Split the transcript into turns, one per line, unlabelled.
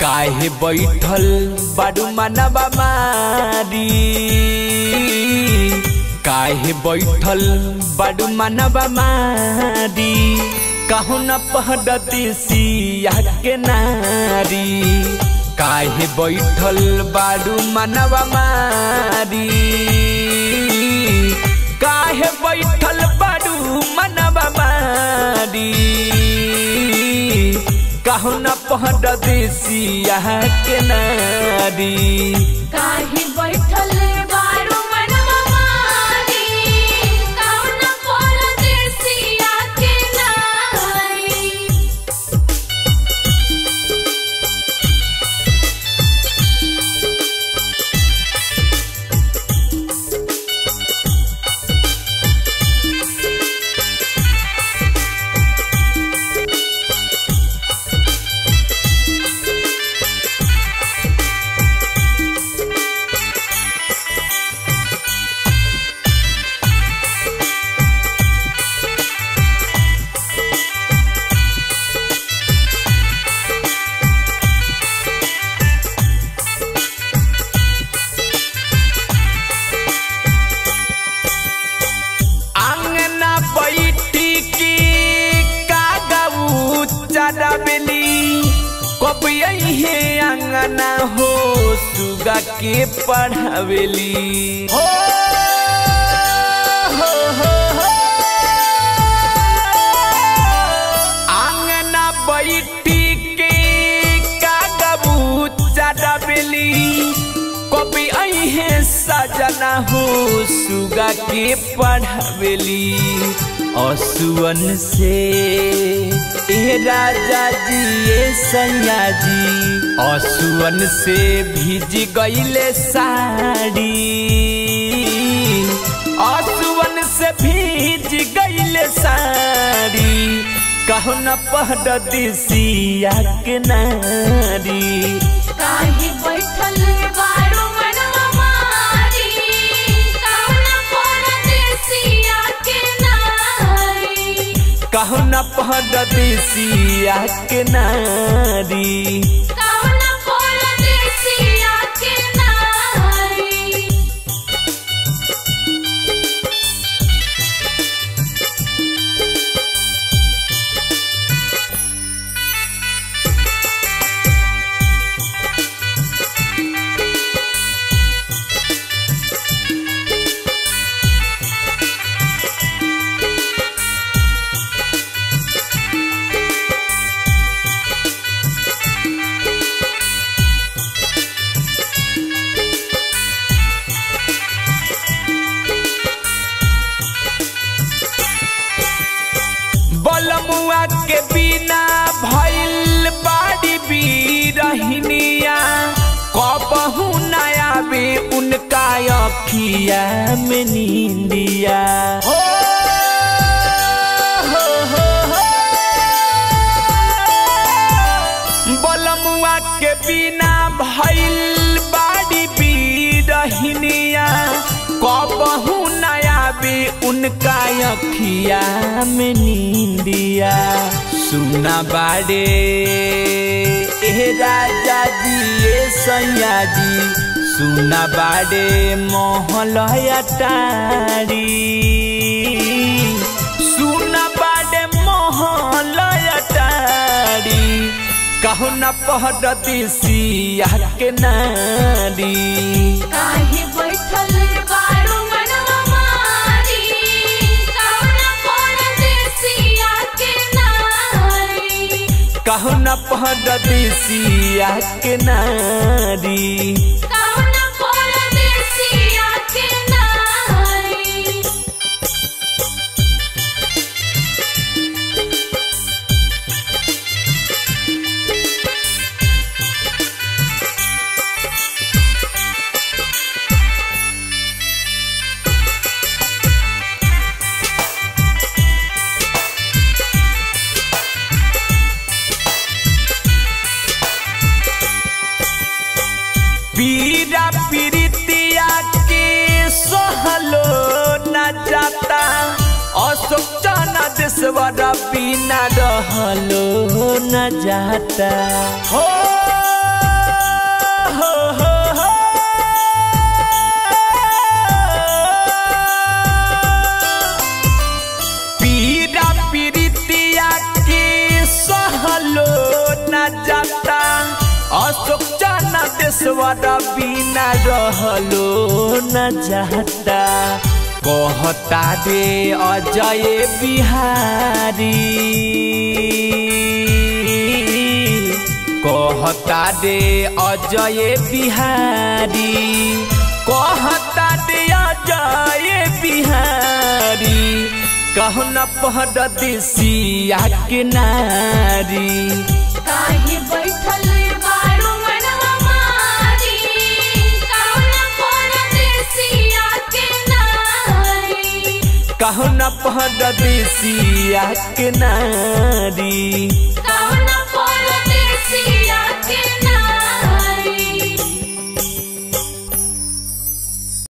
काहे बैठल बाडू मनवा मारी काहे बैठल बाडू मनवा मारी कहू न पहडती सिया के नारी काहे बैठल बाडू मनवा मारी काहे बैठल बाडू मनवा मारी कहू न पहड देसिया के नारी
काहे बैठल बारू मनवा मारी कौन परदेसिया के नारी
आंगना बैठी की कागऊ चरबली कब हे आंगना हो सुगा के पढ़ावेली हो हो हो हो आंगना बैठी के कागऊ चरबली कभी अहे सजना हो सुगा के पढ़ावेली असुअन से ए राजा जी ए सैया जी असुअन से भीज गईले साड़ी असुअन से भीज गईले साड़ी कहू न पहड दिसिया के नारी
काहे बैठल बारू मनवा मारी कौन परदेसिया के नारी
कहू न पहड दिसिया के नारी
कौन परदेसिया के नारी
बलमुआ के बिना भइल बाड़ी बीरहिनिया कबहू नया बे उनका अखिया में नींदिया हो हो हो हो बलमुआ के बिना भइल बाड़ी बीरहिनिया कबहू नया बे उनका अखिया में नींदिया सुना बाड़े ए राजा जी ए सैया जी सुना बाड़े मोहलया टारी सुना बाड़े मोहलया टारी कहू न पहड दिसिया के नारी
काहे बैठल बारू मनवा मारी कौन परदेसिया के नारी
कहू न पहड दिसिया के नारी
कौन परदेसिया के नारी
पीरा पीरितिया के सहलो न जाता अशोक चना देशवर बिना रहलो न जाता हो न जाता अशोक चना देशवारा बिना रहलो न जाता कहता रे अजय बिहारी कहता रे अजय बिहारी कहता रे अजय बिहारी कहना पहर देसिया के नारी
काहे बैठल बारू मनवा मारी कौन परदेसिया के नारी
कहना पहर देसिया के नारी